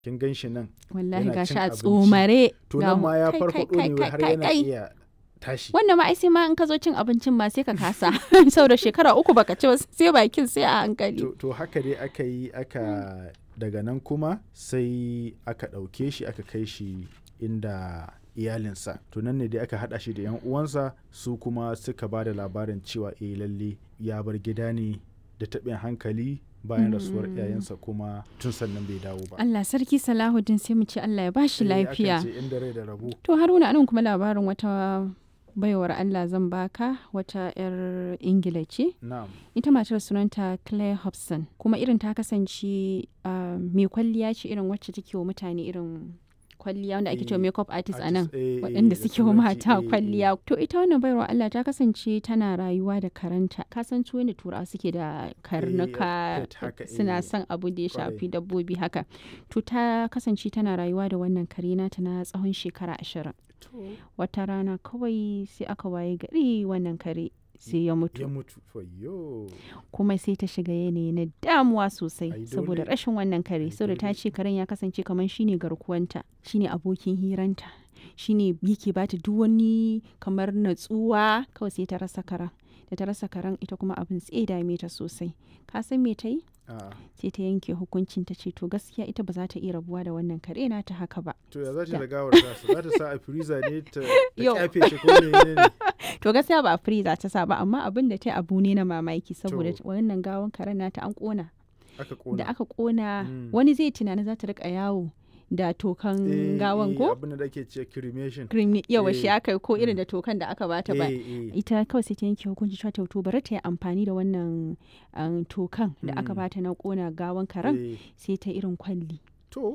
kin gan shi nan wallahi yana ga cin sha abinci. tsomare to ga nan mu- ma ya kai, farfaɗo kai, ne kai, har kai, yana kai. iya tashi wannan ma ai sai ma in ka zo cin abincin ma sai ka kasa saboda shekara uku baka ci ba sai bakin sai a hankali to, to haka dai aka yi aka daga nan kuma sai aka ɗauke shi aka kai shi inda iyalinsa to nan ne dai aka haɗa shi da 'yan uwansa su kuma suka ba da labarin cewa eh lalle ya bar gida ne da taɓin hankali bayan rasuwar iyayensa kuma tun sannan bai dawo ba Allah sarki Salahuddin sai mu ce Allah ya bashi Eh, akan lafiya ce inda rai da rabo to Haruna anan kuma labarin wata baiwar Allah zan baka wata 'yar Ingila ce na'am ita matar sunanta Claire Hobson kuma irin ta kasance ah, mai kwalliya ce irin wacce take wa mutane irin kwalliya wanda ake cewa Eh, makeup artist a nan artist, eh, eh, waɗanda da suke wa turanci, mata eh, kwalliya to ita wannan baiwar Allah ta kasance tana rayuwa da karanta ka san su yadda turawa suke da karnuka pet haka, suna eh, son abu da ya kwarai. shafi dabbobi haka to ta kasance tana rayuwa da wannan kare nata na tsawon shekara ashirin to wata rana kawai sai aka waye gari wannan kare sai ya mutu ya mutu fayyo kuma sai ta shiga yanayi na damuwa sosai Ai, saboda dole. rashin wannan kare Ai, saboda ta dole. ce karen ya kasance kamar shine garkuwanta shine abokin hiranta shine yake bata duk wani kamar natsuwa kawai sai ta rasa karen da ta rasa karen ita kuma abin sai ya dame ta sosai ka san me ta yi a sai ta yanke hukuncin ta ce to gaskiya ita ba za ta iya rabuwa da wannan kare nata haka ba to ya za ta Da. da gawar tasa za ta sa a freezer ne ta ta Yau. kyafe shi ko ne ne to gaskiya ba free za ta sa ba amma abin da ta yi abu ne na mamaki saboda To. wannan gawan karen nata an kona aka kona da aka kona Mm. wani zai tunanin za ta rika yawo da tokan Eh, gawan eh, ko abin da ake ce cremation cream yawa shi eh, aka yi ko irin da tokan da aka bata ba Eh, eh. ita kawai sai ta yanke hukunci cewa to bari ta yi amfani da wannan um, tokan da aka Mm. bata na kona gawan karen Eh, sai ta irin kwalli to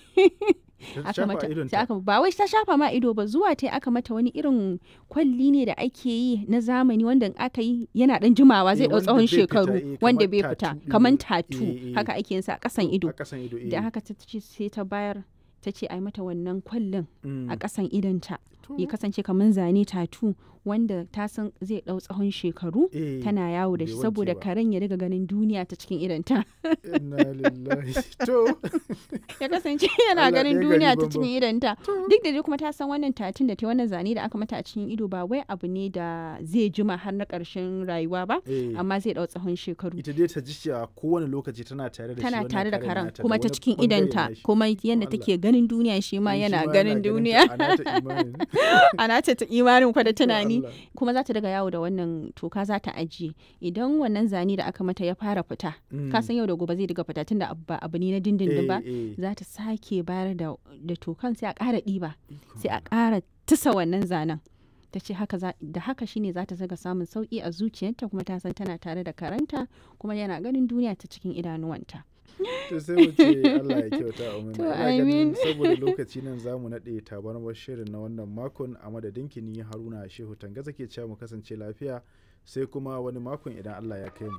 Ta aka shafa mata idonta. sai aka ba wai ta shafa ma ido ba zuwa ta aka mata wani irin kwalli ne da ake yi na zamani wanda in aka yi yana dan jimawa zai Eh, dau wanda tsawon bai fita, shekaru eh, wanda kamar bai fita tattoo kamar ɗin. tatu Eh, eh. haka ake yin sa a kasan ido a kasan ido eh. da haka ta ce sai ta bayar ta ce a yi mata wannan kwallin Mm. a kasan idonta To, ya kasance kamar zane tatu wanda ta san zai dau tsawon shekaru eh, tana yawo da bai shi wanke saboda ba. karen ya riga ganin duniya ta cikin idonta inna lillahi to ya kasance yana Allah ganin ɗaya gari duniya ta banban. cikin idonta duk da dai kuma ta san wannan tatun da ta wannan zane da aka mata a cikin ido ba wai abu ne da zai jima har na ƙarshen rayuwa ba eh, amma zai dau tsawon shekaru ita dai ta ji cewa kowane lokaci tana tare da shi tana wannan tare da karen karen nata kuma ta wani cikin bangare idonta na shi. kuma yadda Allah. take ganin duniya shi ma Eh, shi yana ma ganin ta, duniya a nata imanin. ana ta ta imanin kwa da tunani Allah. kuma za ta daga yawo da wannan toka za ta ajiye idan wannan zane da aka mata ya fara fita Mm. ka san yau da gobe zai diga fita tunda abu ba abu ne na dindindin ba Eh, eh. za ta sake bayar da da tokan sai a ƙara ɗiba Ikon sai a ƙara tusa wannan zanen ta ce haka za- da haka shine za ta zaga samun sauki a zuciyarta kuma ta san tana tare da karanta kuma yana ganin duniya ta cikin idanuwanta to sai mu ce Allah ya kyauta a To, Ina ganin amin. saboda lokaci nan za mu naɗe tabarmar shirin na wannan makon a madadin ni Haruna Shehu Tangaza ke cewa mu kasance lafiya sai kuma wani makon idan Allah ya kai mu.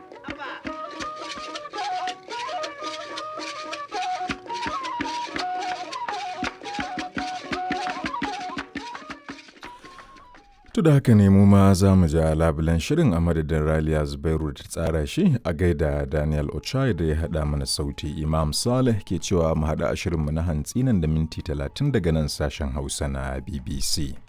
To da haka ne mu ma za mu ja labulen shirin a madadin Raliya Zubairu da ta tsara shi a gaida Daniel Ochai da ya haɗa mana sauti Imam Saleh ke cewa mu haɗa a shirinmu na hantsi nan da minti talatin daga nan sashen Hausa na BBC.